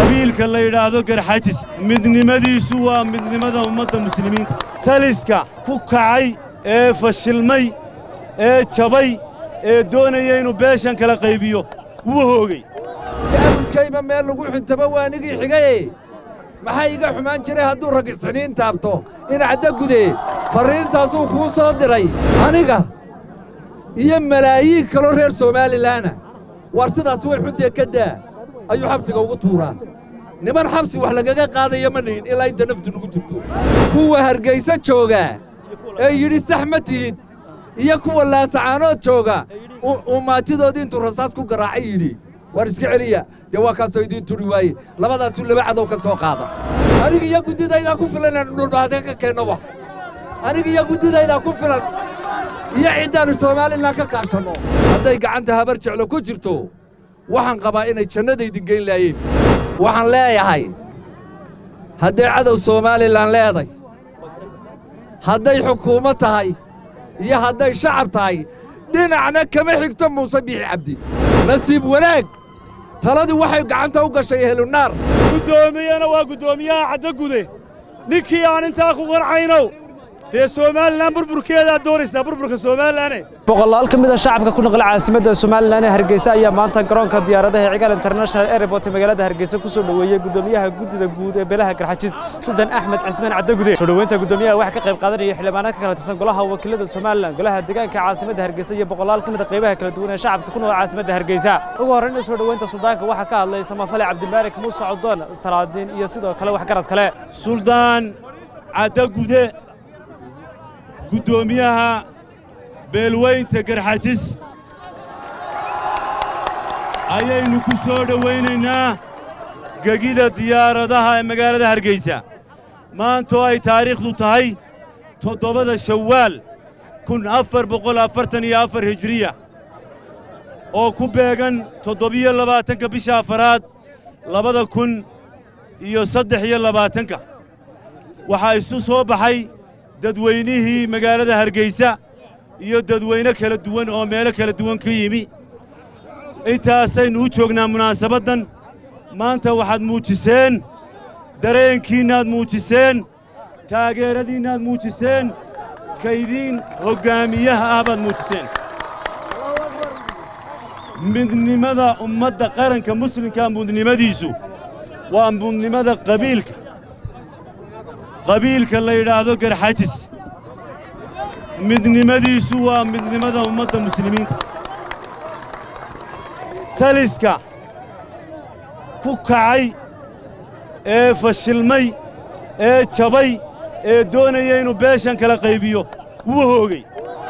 qabiilka la yidhaahdo garxajis midnimadiisu waa midnimada ummadda muslimiinta taliska ku kacay ee fashilmay ee jabay ee doonaya inuu beeshan kala qaybiyo wuu hoogey abudkayma meel lagu xintamo waa anigii xigaye maxaa iga xumaan jiray hadduu rag isxiniin taabto inacda gude farriintaasuu kuu soo diray aniga iyo malaayiin kaloo reer somaalilaana waar sidaas way xuntee ka daa ayuu xabsiga ugu tuuraa niman xabsi wax lagaga qaadaya ma dhihin ilaa inta naftu nugu jirto kuwa hargayso jooga ee yidhi sax ma tihid iyo kuwa laasacaanood jooga uu maatidoodii intuu rasaas ku garaacay yidhi waar iska celiya dee waa kaasoo idiin turi waaye labadaasuu laba cadow ka soo qaada aniga iyo guddidaydaa ku filan inaannu dhulbaadee ka keennoba aniga iyo guddidaydaa ku filan iyo ciddaannu somaalilan ka kaashanno hadday gacanta habar jeclo ku jirto waxaan qabaa inay jannadaydin geyn laayeen waxaan leeyahay hadday cadow somaalilan leeday hadday xukuumad tahay iyo hadday shacab tahay dhinacna kama xigto muuse biixi cabdi nasiib wanaag taladii waxay gacanta u gashay ehlunaar guddoomiyana waa guddoomiyaha caddagude ninkii aan intaa ku qarcaynow dee somalilan burburkeedaad doonaysaa burburka somaalilane boqolaal ka mid a shacabka ku noqla caasimadda somalilan ee hargeysa ayaa maanta garoonka diyaaradaha cigaal international airport ee magaalada hargeysa ku soo dhoweeyey guddoomiyaha guddida guud ee beelaha garxajis sultan axmed cismaan caddagude soo dhoweynta guddoomiyaha waxaa ka qayb qaadanaya xildhibaano ka kala tirsan golaha wakiilada somalilan golaha deegaanka caasimadda hargeysa iyo boqolaal ka mid a qaybaha kala duwan ee shacabka ku nool caasimadda hargeysa ugu horrayn soo dhoweynta suldaanka waxaa ka hadlay samafale cabdimaarik muuse codoon salaadiin iyo sidoo kale waxgarad kale suldaan caddagude guddoomiyaha beelweynta garxajis ayaynu ku soo dhowaynaynaa gegida diyaaradaha ee magaalada hargeysa maantoo ay taariikhdu tahay toddobada shawaal kun afar boqol afartan iyo afar hijiriya oo ku beegan toddobiyo labaatanka bisha afaraad labada kun iyo saddex iyo labaatanka waxaa isu soo baxay dadweynihii magaalada hargeysa iyo dadweyne kala duwan oo meelo kala duwan ka yimi intaasaynu u joognaa munaasabaddan maanta waxaad muujiseen dareenkiinnaad muujiseen taageeradiinnaad muujiseen kaydiin hoggaamiyaha ah baad muujiseen midnimada ummadda qaranka muslimkaa mudnimadiisu waa mudnimada qabiilka qabiilka la yidhaahdo garxajis midnimadiisu waa midnimada ummadda muslimiinta taliska ku kacay ee fashilmay ee jabay ee doonaya inuu beeshan kala qaybiyo wuu hoogey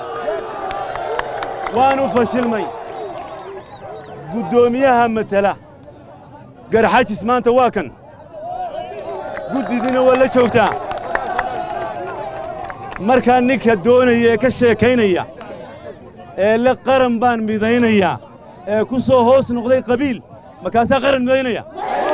waanu fashilmay guddoomiyaha matala garxajis maanta waa kan guddidiina waa la joogtaa markaa ninka doonaya ee ka sheekaynaya ee le qaran baan midaynayaa ee ku soo hoos noqday qabiil markaasaa qaran midaynaya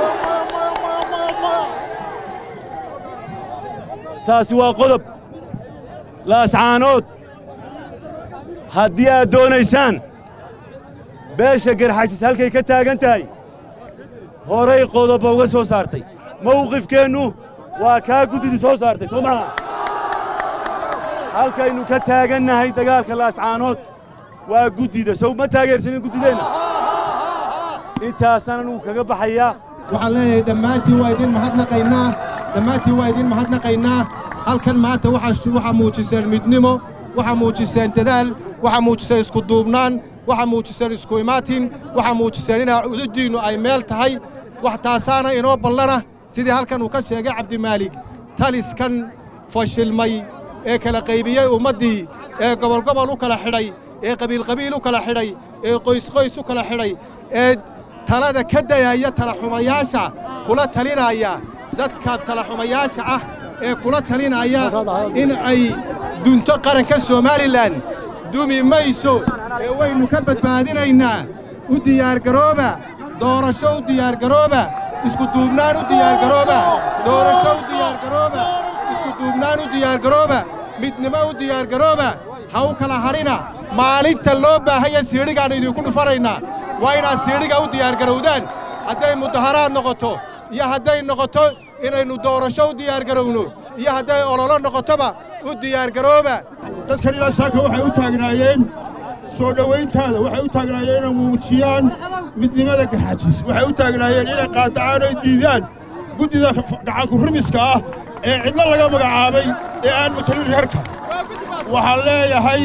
taasi waa qodob laascaanood haddii aad doonaysaan beesha garxajis halkay ka taagan tahay horay qodobba uga soo saartay mawqifkeennu waa kaa guddidii soo saartay soo maha halkaynu ka taagannahay dagaalka laascaanood waa guddida sow ma taageersanin guddideenna intaasaan anugu kaga baxayaa waxaan leeyahay dhammaantiin waa idin mahadnaqaynaa dhammaantiin waa idin mahadnaqaynaa halkan maanta waxaa muujiseen midnimo waxaa muujiseen dadaal waxaa muujiseen iskuduubnaan waxaa muujiseen isku imaatin waxaa muujiseen inaa cududdiinnu ay meel tahay wax taasaana inoo ballana sidii halkan uu ka sheegay cabdimaalig taliskan fashilmay ee kala qaybiyey ummaddii ee gobolgobol u kala xidhay ee qabiilqabiil u kala xidhay ee qoysqoys u kala xidhay ee talada ka dayaya talaxumayaasha kula talinaya dadka talaxumayaasha ah ee kula talinaya in ay dunto qaranka somalilan dumi mayso ee waynu ka badbaadinaynaa u diyaargarooba doorasho u diyaargarooba iskuduubnaan u diyaargarooba doorasho u diyaargarooba iskuduubnaan u diyaargarooba midnimo u diyaargarooba ha u kala hadhina maalinta loo baahanya siidhigaannu idinku dhufanaynaa waa inaad siidhiga u diyaargarowdaan hadday mudaharaad noqoto iyo hadday noqoto inaynu doorasho u diyaargarowno iyo hadday ololo noqotoba u diyaargarooba dadkan ilaa saaka waxay u taagnaayeen soo dhowayntaada waxay u taagnaayeen inay muujiyaan midnimada garxajis waxay u taagnaayeen inay qaadacaan oy diidaan guddida gacanku rumiska ah ee cidlo laga magacaabay ee aan matalin reerka waxaan leeyahay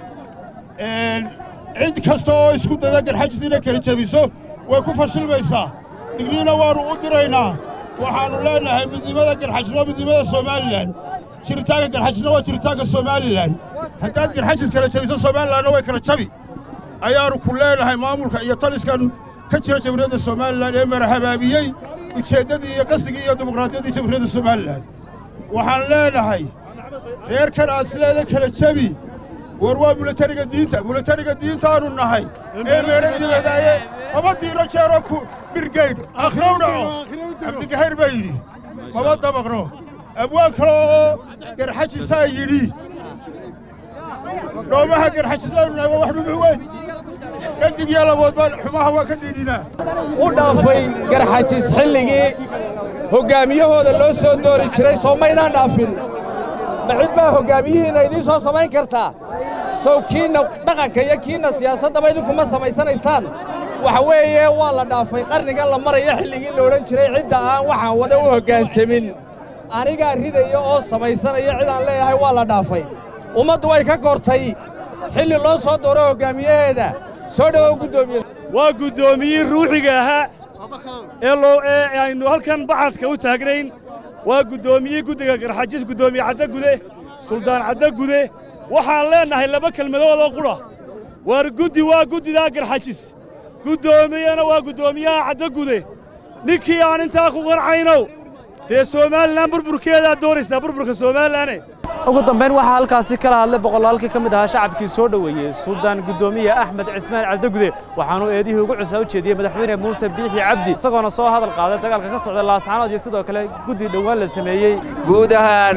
cid kasta oo isku dada garxajis inay kala jebiso way ku fashilmaysaa digniina waannu u diraynaa waxaannu leennahay midnimada garxajis waa midnimada somalilan jiritaanka garxajisna waa jiritaanka somalilan haddaad garxajis kala jebiso somalilanna way kala jabi ayaannu ku leennahay maamulka iyo taliskan ka jira jamhuuriyadda somalilan ee marahabaabiyey ujeeddadii iyo qasdigii iyo dimuqraadiyaddii jamhuuriyadda somalilan waxaan leennahay reerkan aad sideeda kala jebi war waa milatariga diinta milatariga diintaannu nahay ee meeradibadaaye maba diiro jeero ku birgaydh akhrow dhaco cabdigahayr baa yidhi maba dabaqno abwaan kale oo garxajisaa yidhi dhoomaha garxajisaannu nahay waa wax dhumuc weyn dhadig iyo labood baan xumaha waa ka dhiidhinaa u dhaafay garxajis xilligii hoggaamiyahooda loo soo doori jiray soo maydaan dhaafin ma cid baa hoggaamiyihiinna idiin soo samayn kartaa sow kiinna dhaqanka iyo kiinna siyaasaddaba idinkuma samaysanaysaan waxa weeye waa la dhaafay qarnigan la maraya xilligii la odhan jiray cidda aan waxaan wada u hoggaansamin anigaa ridaya oo samaysanaya cid aan leeyahay waa la dhaafay ummaddu way ka kortay xilli loo soo dooro hoggaamiyaheeda soo dhowow guddoomiye waa guddoomiyii ruuxiga ahaa ee loo ee aynu halkan baxadka u taagnayn waa guddoomiyii guddiga garxajis guddoomiye caddagude suldaan caddagude waxaan leennahay laba kelmadood oo qudha waar guddi waa guddidaa garxajis guddoomiyena waa guddoomiyaha caddagude ninkii aan intaa ku qancaynow dee somalilan burburkeedaad doonaysaa burburka somaalilane ugu dambayn waxaa halkaasi kala hadlay boqolaalkii ka mid ahaa shacabkii soo dhoweeyey suldaan guddoomiye axmed cismaan cabdigude waxaanuu eedihii ugu cusaa u jeediyey madaxweyne muuse biixi cabdi isagoona soo hadal qaaday dagaalka ka socda laascaanood iyo sidoo kale guddi dhowaan la sameeyey guud ahaan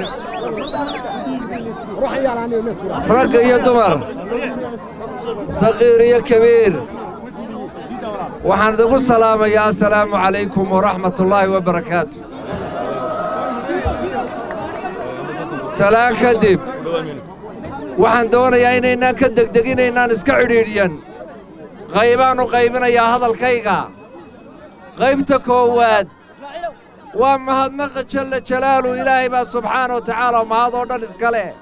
rag iyo dumar saqiir iyo kabiir waxaan idigu salaamayaa assalaamu calaykum waraxmatullaahi wabarakaatu salaan kadib waxaan doonayaa inaynaan ka degdeginaynaan iska cidhiidhyan qaybaannu qaybinayaa hadalkayga qaybta koowaad waa mahadnaqa jalla jalaalu ilaahay baa subxaana wa tacaala mahad oo dhan iska leh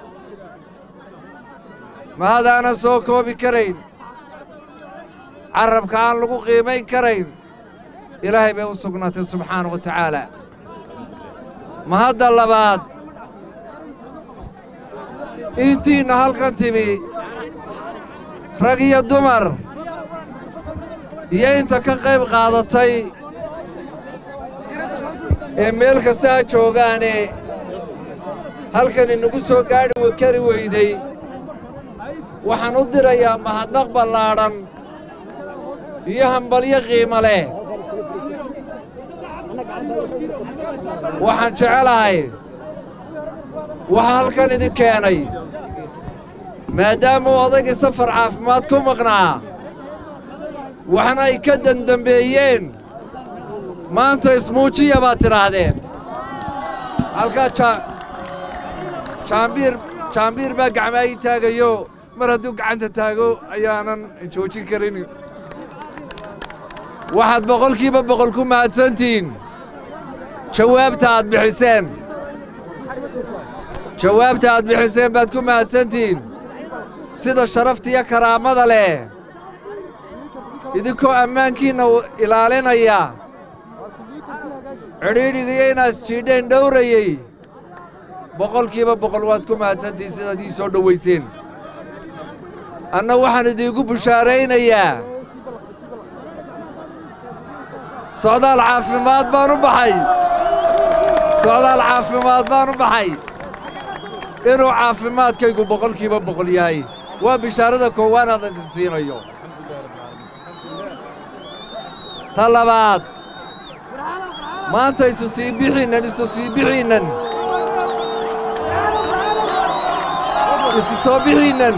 mahadaanan soo koobi karayn carrabka aan lagu qiimayn karayn ilaahay bay u sugnaatay subxaana wa tacaala mahadda labaad intiinna halkan timi rag iyo dumar iyo inta ka qayb qaadatay ee meel kasta ha joogaane halkan inagu soo gaadhi kari weyday waxaan u dirayaa mahadnaq ballaadhan iyo hambalyo qiimo leh waxaan jecelahay waxaa halkan idin keenay maadaamuu odaygii safar caafimaad ku maqnaa waxna ay ka dandambeeyeen maanta ismuujiya baad tidhaahdeen halkaa jaambiir jaambiir baa gacmaa ii taagayo mar hadduu gacanta taago ayaanan joojin karin waxaad boqolkiiba boqol ku mahadsantihiin jawaabta aad bixiseen jawaabta aad bixiseen baad ku mahadsantihiin sida sharafta iyo karaamada leh idinkoo ammaankiinna ilaalinaya cidhiidhigiyo inaad jiidheen dhowrayey boqolkiiba boqol waad ku mahadsantihiin sidaad ii soo dhowayseen anna waxaan idiinku bushaaraynayaa socdaal caafimaad baan u baxay socdaal caafimaad baan u baxay inuu caafimaadkaygu boqolkiiba boqol yahay waa bishaarada koowaad aan idin siinayo ta labaad maanta isu sii bixiinnan isu sii bixiinnan isu soo bixiinnan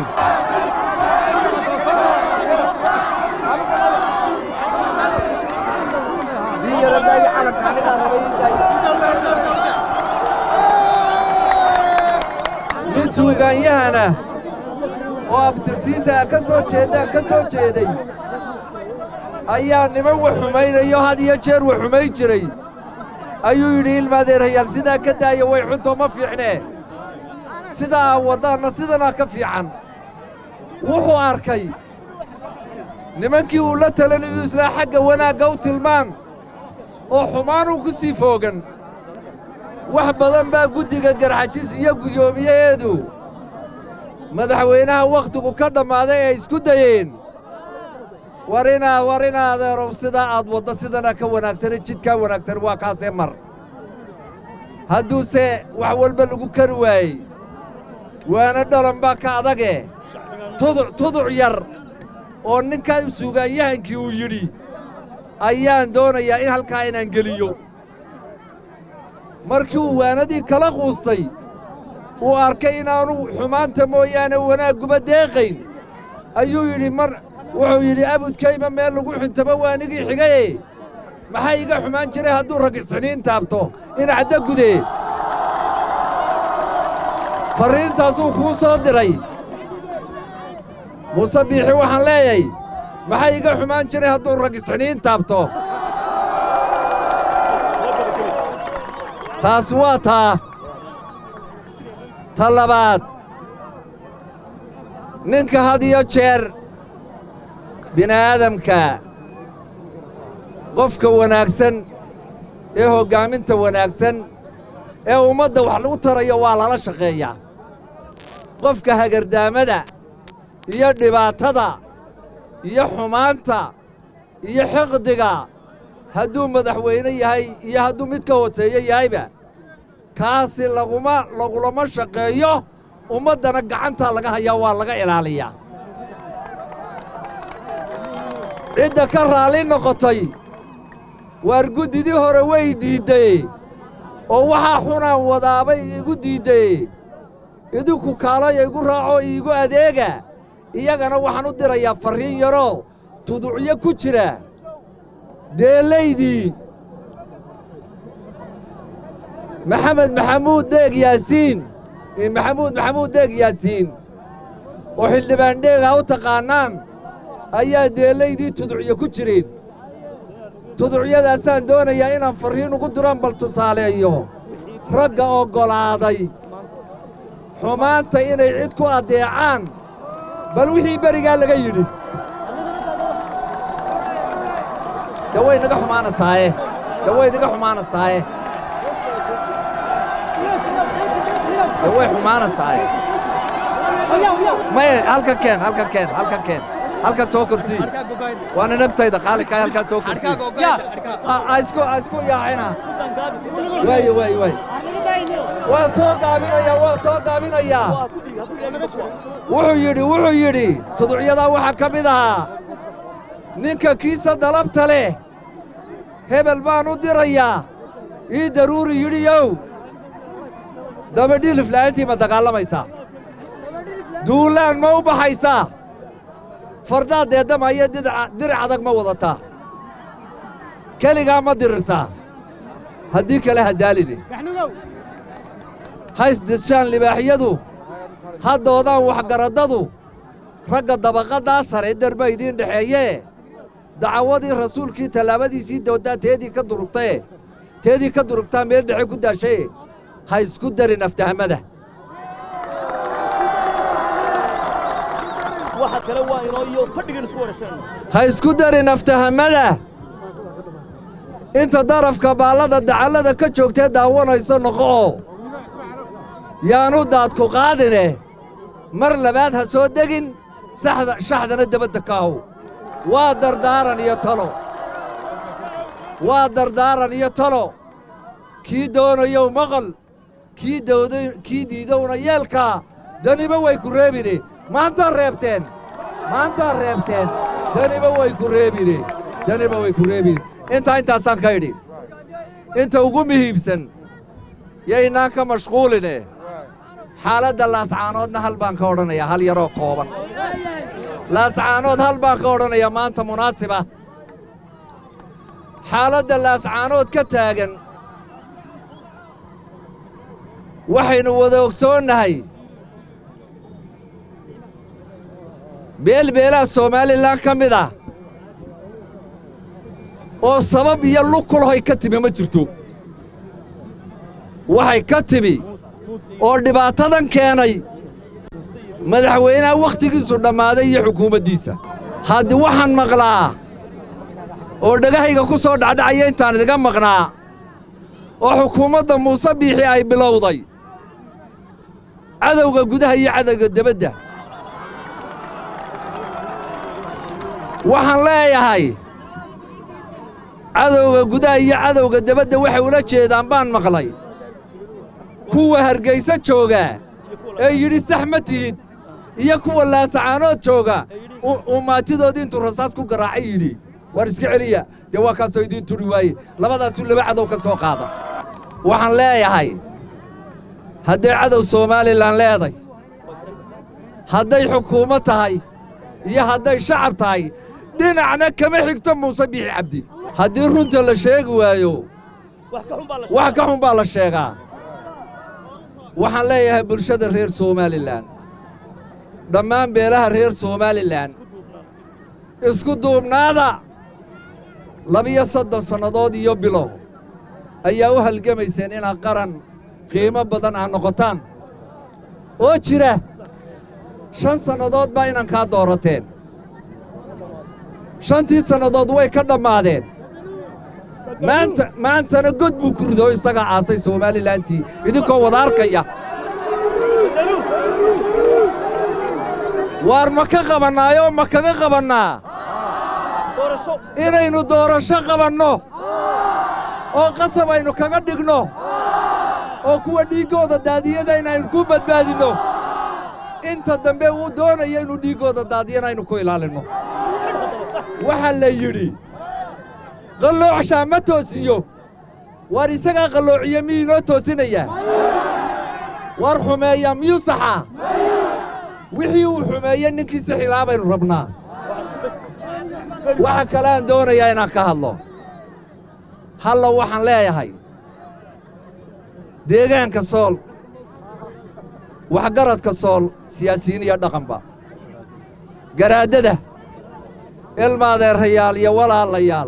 suugaanyahana oo abtirsiinta ka soo jeeddaan ka soo jeeday ayaa niman wax xumaynayo had iyo jeer wax xumayn jiray ayuu yidhi ilmaadeerayaal sidaa ka daaya way xuntoo ma fiicnee sidaa aa waddaanna sidanaa ka fiican wuxuu arkay nimankii uu la talanayu islaa xagga wanaagga u tilmaan oo xumaanuu ku sii foogan wax badan baa guddiga garxajis iyo guddoomiyaheedu madaxweynaha wakhtigu ka dhammaaday ay isku dayeen war inaa war ina adeerow sidaa aad waddo sidana ka wanaagsane jidkaa wanaagsan waa kaasee mar hadduuse wax walba lagu kari waayey waana dhalan baa ka adage tuduc tuduc yar oo ninkaa suugaanyahankii uu yidhi ayaan doonayaa in halkaa inaan geliyo markii uu waanadii kala quustay uu arkay inaanu xumaanta mooyaane wanaagguba deeqayn ayuu yidhi mar wuxuu yidhi abudkayma meel lagu xintaba waanigii xigaye maxaa iga xumaan jiray hadduu ragisxiniin taabto ina cadda gudee farriintaasuu kuu soo diray muuse biixi waxaan leeyahay maxaa iga xumaan jiray hadduu ragisxiniin taabto taas waa taa ta labaad ninka had iyo jeer bini'aadamka qofka wanaagsan ee hoggaaminta wanaagsan ee ummadda wax lagu tarayo waa lala shaqeeyaa qofka hagardaamada iyo dhibaatada iyo xumaanta iyo xiqdiga hadduu madaxweyne yahay iyo hadduu mid ka hooseeye yahayba kaasi laguma lagulama shaqeeyo ummaddana gacantaa laga hayaa waa laga ilaaliyaa cidda ka raalli noqotay waar guddidii hore way diidday oo waxaa xunaan wadaabay igu diidday idinku kaalaya igu raacoo iigu adeega iyagana waxaan u dirayaa farriin yaroo tuducyo ku jira deelaydii maxamed maxamuud deeg yaasiin maxamuud maxamuud deeg yaasiin oo xildhibaan dheegaa u taqaannaan ayaa deelaydii tuducyo ku jireen tuducyadaasaan doonayaa inaan farriin ugu diraan bal tusaaleeyo ragga oggolaaday xumaanta inay cid ku addeecaan bal wixii berigaa laga yidhi de way naga xumaanasaaye de way naga xumaanasaaye de way xumaanasaaye maya halkan keen halkan keen halkan keen halkan soo korsii waana nabtayda khaalidkaa halkaa soo korsii isku isku yaacina waaye waaye waaye waa soo gaabinayaa waa soo gaabinayaa wuxuu yidhi wuxuu yidhi tuducyadaa waxaa ka mid ahaa ninka kiisa dalabta leh hebel baan u dirayaa ii daruuri yidhiyow dabadhilif la'aantii ma dagaalamaysaa duulaan ma u baxaysaa fardaad deeddamaya diric adag ma wadataa keligaa ma dirirtaa haddii kale haddaaline haysdishaan libaaxyadu haddoodaan waxgaraddadu ragga dabaqaddaa sare darba idiin dhexeeyee dacawadii rasuulkii tallaabadiisii dooddaa teedii ka durugtae teedii ka durugtaa meel dhexe ku daashaye ha isku darin aftahamada ha isku darin aftahamada inta darafka baallada dacallada ka joogtee daawanayso noqo'o yaanu daadku qaadine mar labaad ha soo degin shaxdana debadda ka ahow waa dardaaran iyo talo waa dardaaran iyo talo kii doonayow maqal kii diidowna yeelkaa daniba way ku reebine maantaad reebteen maantaad reebteen daniba way ku reebine daniba way ku reebine intaa intaasaan ka idhi inta ugu muhiimsan yaynaan ka mashquuline xaaladda laascaanoodna hal baan ka odhanayaa hal yaroo kooban laascaanood hal baan ka odhanayaa maanta munaasiba xaaladda laascaanood ka taagan waxaynu wada ogsoonnahay beelbeelaha somalilan ka mid ah oo sabab iyo lug ku lahoy ka timi ma jirto waxay ka timi oo dhibaatadan keenay madaxweynaha wakhtigiisu dhammaaday iyo xukuumaddiisa haddii waxaan maqlaa oo dhegahayga ku soo dhacdhacaya intaan idiga maqnaa oo xukuumadda muuse biixi ay bilowday cadowga gudaha iyo cadowga debadda waxaan leeyahay cadowga gudaha iyo cadowga debadda waxay ula jeedaan baan maqlay kuwa hargayso jooga ee yidhi sax ma tihid iyo kuwa laasacaanood jooga uu maatidoodii intuu rasaas ku garaacay yidhi waar iska celiya dee waa kaasoo idiin turi waaye labadaasuu laba cadow ka soo qaada waxaan leeyahay hadday cadow somalilan leeday hadday xukuumad tahay iyo hadday shacab tahay dhinacna kama xigto muuse biixi cabdi haddii runta la sheegi waayo wax ka xun baa la sheegaa waxaan leeyahay bulshada reer somalilan dhammaan beelaha reer somalilan isku duubnaada labiyo soddon sannadood iyo bilow ayaa u halgamayseen inaad qaran qiimo badan ah noqotaan oo jira shan sannadood baa inankaa doorateen shantii sannadood way ka dhammaadeen maanta maantana god buu ku rido isagaa aasay somalilantii idinkoo wada arkaya waar ma ka qabannaayoo ma kaga qabannaa inaynu doorasho qabanno oo qasab aynu kaga dhigno oo kuwa dhiiggooda daadiyada inaynu ku badbaadinno inta dambe uu doonaya inuu dhiiggooda daadiyana aynu ku ilaalinno waxaa la yidhi qalloocshaa ma toosiyo waar isagaa qalloociye miyuu inoo toosinayaa waar xumeeyaa miyuu saxaa wixii uu xumeeye ninkiisa xilaa baynu rabnaa waxa kale aan doonayaa inaan ka hadlo halla waxaan leeyahay deegaanka sool waxgaradka sool siyaasiyiin iyo dhaqanba garaaddada ilmaadeerayaal iyo walaalayaal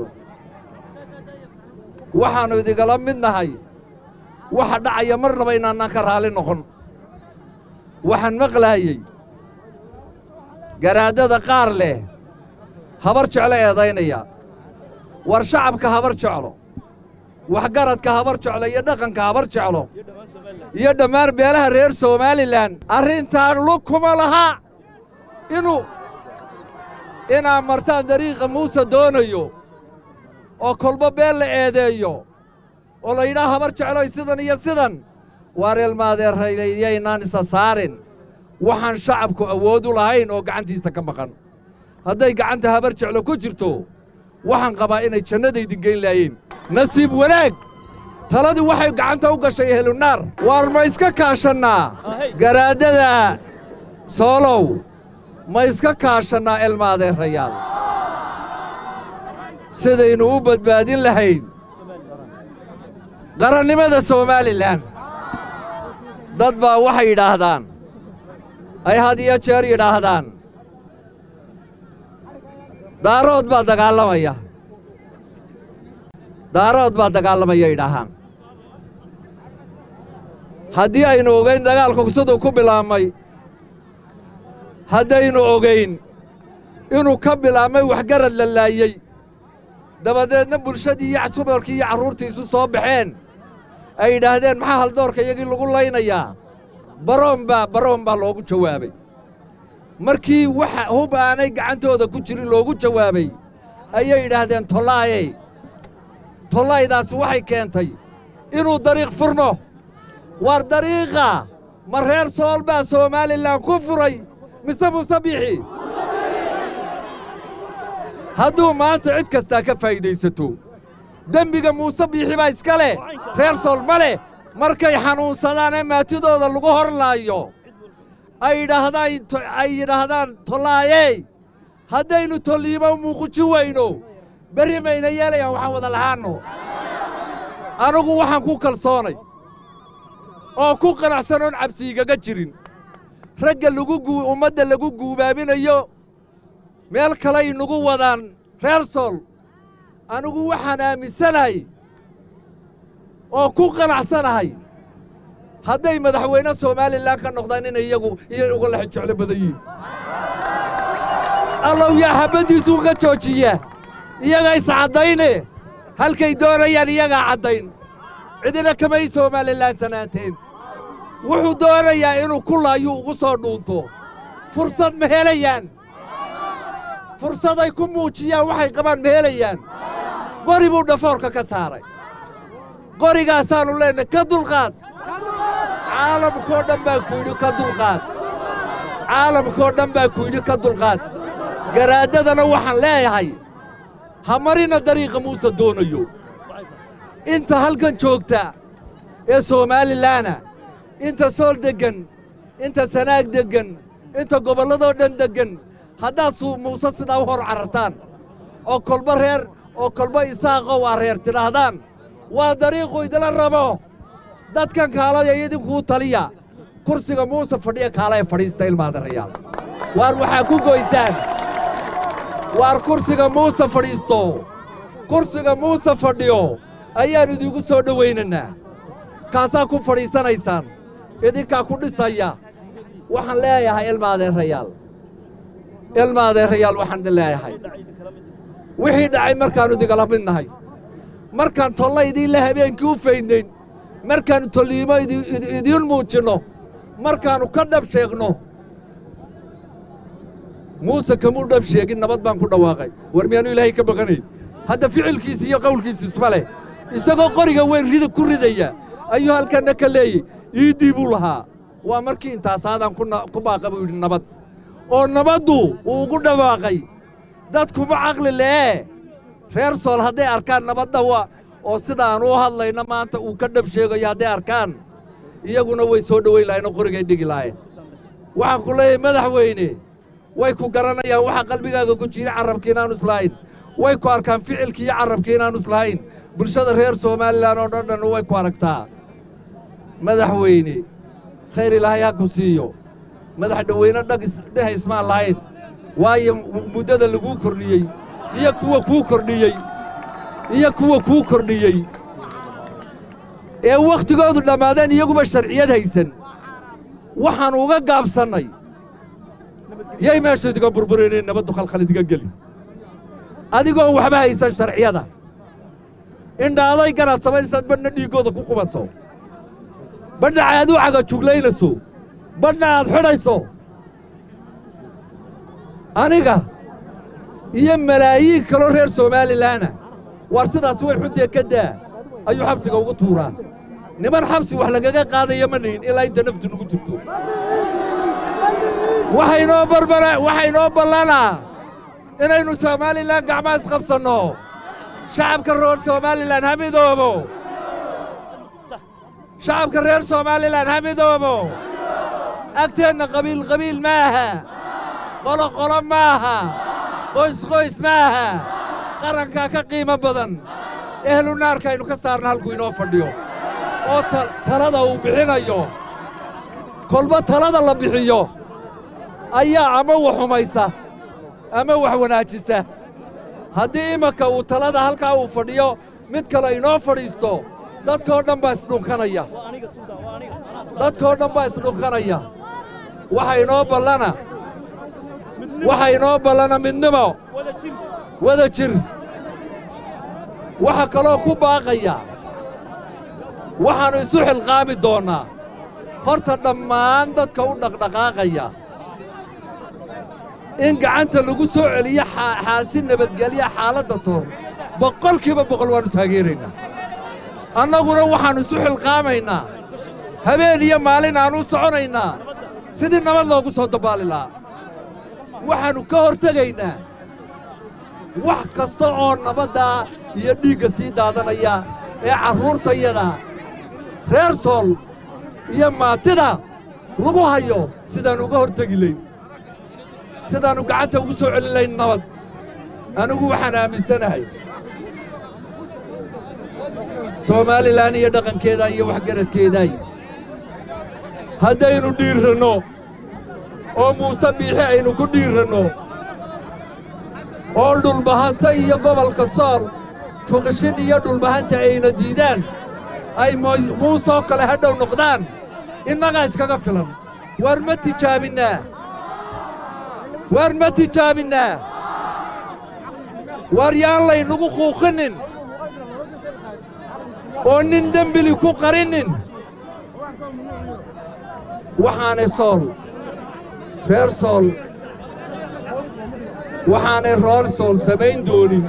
waxaannu idigala mid nahay waxa dhacaya mar naba inaanaan ka raalli noqon waxaan maqlaayey garaaddada qaar leh habar jeclo eedaynaya war shacabka habar jeclo waxgaradka habar jeclo iyo dhaqanka habar jeclo iyo dhammaan beelaha reer somalilan arrintaan lug kuma laha inuu inaad martaan dariiqa muuse doonayo oo kolba beel la eedeeyo oo la yidhaha habar jecloy sidan iyo sidan waar ilmaadeerayaynaan isa saarin waxaan shacabku awood u lahayn oo gacantiisa ka maqan hadday gacanta habar jeclo ku jirto waxaan qabaa inay jannadaydin geyn laayeen nasiib wanaag taladii waxay gacanta u gashay helunaar waar ma iska kaashannaa garaaddada soolow ma iska kaashannaa ilmaadeerayaal sidaynu u badbaadin lahayn qarannimada somalilan dad baa waxay yidhaahdaan ay had iyo jeer yidhaahdaan daarood baa dagaalamaya daarood baa dagaalamaya yidhaahaan haddii aynu ogayn dagaalku siduu ku bilaabmay haddaynu ogayn inuu ka bilaabmay waxgarad la laayey dabadeedna bulshadii iyo subarkii iyo carruurtii isu soo baxeen ay yidhaahdeen maxaa haldoorka iyagii lagu laynayaa baroon baa baroon baa loogu jawaabay markii waxa hub aanay gacantooda ku jirin loogu jawaabay ayay yidhaahdeen tollaayey tollaydaasi waxay keentay inuu dariiq furno waar dariiqa ma reer sool baa somalilan ku furay mise muuse biixi hadduu maanta cid kastaa ka faa'iidaysato dembiga muuse biixi baa iska leh reer sool ma leh markay xanuunsadaan ee maatidooda lagu hor laayo ay yidhaahdaan ay yidhaahdaan tollaayey haddaynu tolliimo muuquji weyno berri mayna yeelayaan waxaan wada lahaanno anugu waxaan ku kalsoonay oo ku qanacsanoon cabsiigaga jirin ragga lagu guu ummadda lagu guubaaminayo meel kalay nagu wadaan reer sool anigu waxaan aaminsanahay oo ku qanacsanahay hadday madaxweyne somalilan ka noqdaan inay iyagu iyo uga lex jeclo badan yihiin allow yaa xabbaddiisuu ka joojiya iyaga iscaddayne halkay doonayaan iyagaa caddayn cidina kamay somalilan sanaanteen wuxuu doonayaa inuu kulaayuu ugu soo dhuunto fursad ma helayaan fursaday ku muujiyaan waxay qabaan ma helayaan qori buu dhafoorka ka saaray qorigaasaannu leenahay ka dulqaad caalamkoo dhan baa ku yidhi ka dulqaad caalamkoo dhan baa ku yidhi ka dulqaad garaaddadana waxaan leeyahay ha marina dariiqa muuse doonayo inta halkan joogta ee soomaalilana inta sool deggan inta sanaag deggan inta gobolladoo dhan deggan haddaad suu muuse sidaa u hor carartaan oo kolba reer oo kolba isaaqow aa reer tidhaahdaan waa dariiqu idila rabo dadkan kaalaya idinkuu taliya kursiga muuse fadhiya kaalaya fadhiista ilmaadarayaal waar waxaa ku goysaan waar kursiga muuse fadhiisto kursiga muuse fadhiyo ayaan idiinku soo dhowaynaynaa kaasaa ku fadhiisanaysaan idinkaa ku dhisaya waxaan leeyahay ilmaadeerayaal ilmaadeerayaal waxaan idin leeyahay wixii dhacay markaannu idingala mid nahay markaan tolla idiinle habeenkii u faydnayn markaannu tolliimo idiin muujinno markaannu ka dhab sheegno muuse kamuu dhab sheegin nabad baan ku dhawaaqay war miyaanu ilaahay ka baqanayn hadda ficilkiisi iyo qawlkiisi isma leh isagoo qoriga weyn rida ku ridaya ayuu halkanna ka leeyey iiddii buu lahaa waa markii intaasaadaan ku baaqa buu yidhi nabad oo nabaddu uu ugu dhawaaqay dadkuma caqli le'ee reer sool hadday arkaan nabadda waa oo sidaan u hadlayna maanta uu ka dhab sheegayo hadday arkaan iyaguna way soo dhowayn lahayen oo qorigay dhigi lahayen waxaan ku leeyahay madaxweyne way ku garanayaan waxa qalbigaaga ku jira carrabka inaanu islahayn way ku arkaan ficilki iyo carrabka inaanu islahayn bulshada reer somalilan oo dhan dhanna way ku aragtaa madaxweyne khayr ilaahay ha ku siiyo madax dhoweyne dheh ismaan lahayn waayo muddada laguu kordhiyey iyo kuwa kuu kordhiyey iyo kuwa kuu kordhiyey ee wakhtigoodu dhammaadeen iyaguba sharciyad haysan waxaan uga gaabsannay yay meesha idiga burburinay nabaddu khalkhal idiga geli adigoo waxba haysan sharciyada indhaaday ganaad samaynaysad badhna dhiiggooda ku qubaso badhna aad u cagajuglaynayso badhna aad xidhayso aniga iyo malaayiin kaloo reer somalilanna waar sidaas way xuntee ka daa ayuu xabsiga ugu tuuraa niman xabsi wax lagaga qaadaya ma nihin ilaa inta naftu nagu jirto waxaynoo barbara waxaynoo ballanaa inaynu somalilan gacmaa isqabsanno shacabka reer somalilan ha midoobo shacabka reer somalilan ha midoobo agteenna qabiil qabiil maaha qolo qolo maaha qoys qoys maaha qarankaa ka qiimo badan ehlu naarka aynu ka saarna halkuu inoo fadhiyo oo talada uu bixinayo kolba talada la bixiyo ayaa ama wax xumaysa ama wax wanaajisa haddii imanka uu talada halkaa uu fadhiyo mid kale inoo fadhiisto dadkoo dhan baa isdhunkanaya dadkoo dhan baa isdhunkanaya waxa inoo ballana waxa inoo ballana midnimo wada jir waxa kaloo ku baaqaya waxaannu isu xilqaami doonnaa horta dhammaan dadka u dhaqdhaqaaqaya in gacanta lagu soo celiyo xaasi nabadgelya xaaladda soor boqolkiiba boqol waannu taageeraynaa annaguna waxaannu isu xilqaamaynaa habeen iyo maalin aannu u soconaynaa sidii nabad loogu soo dabaali lahaa waxaannu ka hortegaynaa wax kasta oo nabaddaa iyo dhiigga sii daadanaya ee carruurtayada reer sool iyo maatida lagu hayo sidaannu uga hortegi layn sidaannu gacanta ugu soo celin layn nabad anigu waxaan aaminsanahay soomaalilan iyo dhaqankeeda iyo waxgaradkeeday haddaynu dhiirranno oo muuse biixi aynu ku dhiirranno oo dhulbahanta iyo gobolka sool fuqishin iyo dhulbahanta ayna diidaan ay muusoo kale hadhow noqdaan innagaa iskaga filan waar ma tijaabinnaa waar ma tijaabinnaa waar yaan laynugu quuqinnin oo nin dembili ku qarinnin waxaanay sool reer sool waxaanay reer sool samayn doonin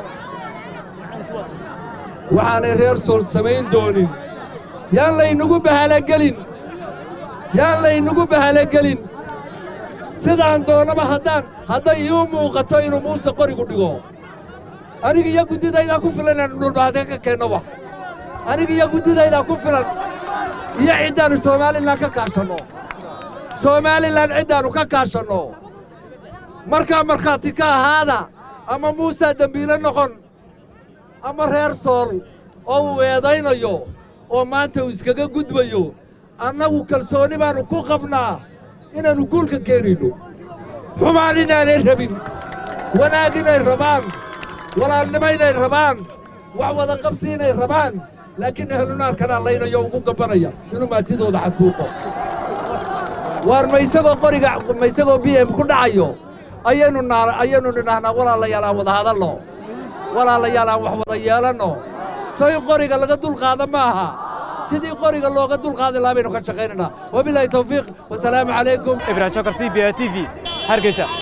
waxaanay reer sool samayn doonin yaan laynugu bahalagelin yaan laynugu bahalagelin sidaan doonnaba haddaan hadday iu muuqato inuu muuse qorigu dhigo aniga iyo guddidaydaa ku filan inaannu dhulbaate ka keennoba aniga iyo guddidaydaa ku filan iyo ciddaannu somaalilan ka kaashanno somaalilan ciddaannu ka kaashanno markaa markhaati ka ahaada ama muusaa dembiile noqon ama reer sool oo uu eedaynayo oo maanta uu iskaga gudbayo annagu kalsoonni baannu ku qabnaa inaannu guulka keenayno xumaan inaanay rabin wanaag inay rabaan walaalnimo inay rabaan wax wada qabsi inay rabaan laakiin ehlunaarkanaa laynayo ugu gabbanaya inuu maatidooda xasuuqo waar ma isagoo qoriga ma isagoo b m ku dhacayo ayaynu naa ayaynu nidhaahnaa walaalayaal aan wada hadalno walaalayaal aan wax wada yeelanno soo in qoriga laga dulqaada ma aha sidii qoriga looga dulqaadi lahaa baynu ka shaqaynaynaa wabilaahi tawfiiq wasalaamu calaykum ibrahim jokar c b a t v hargeysa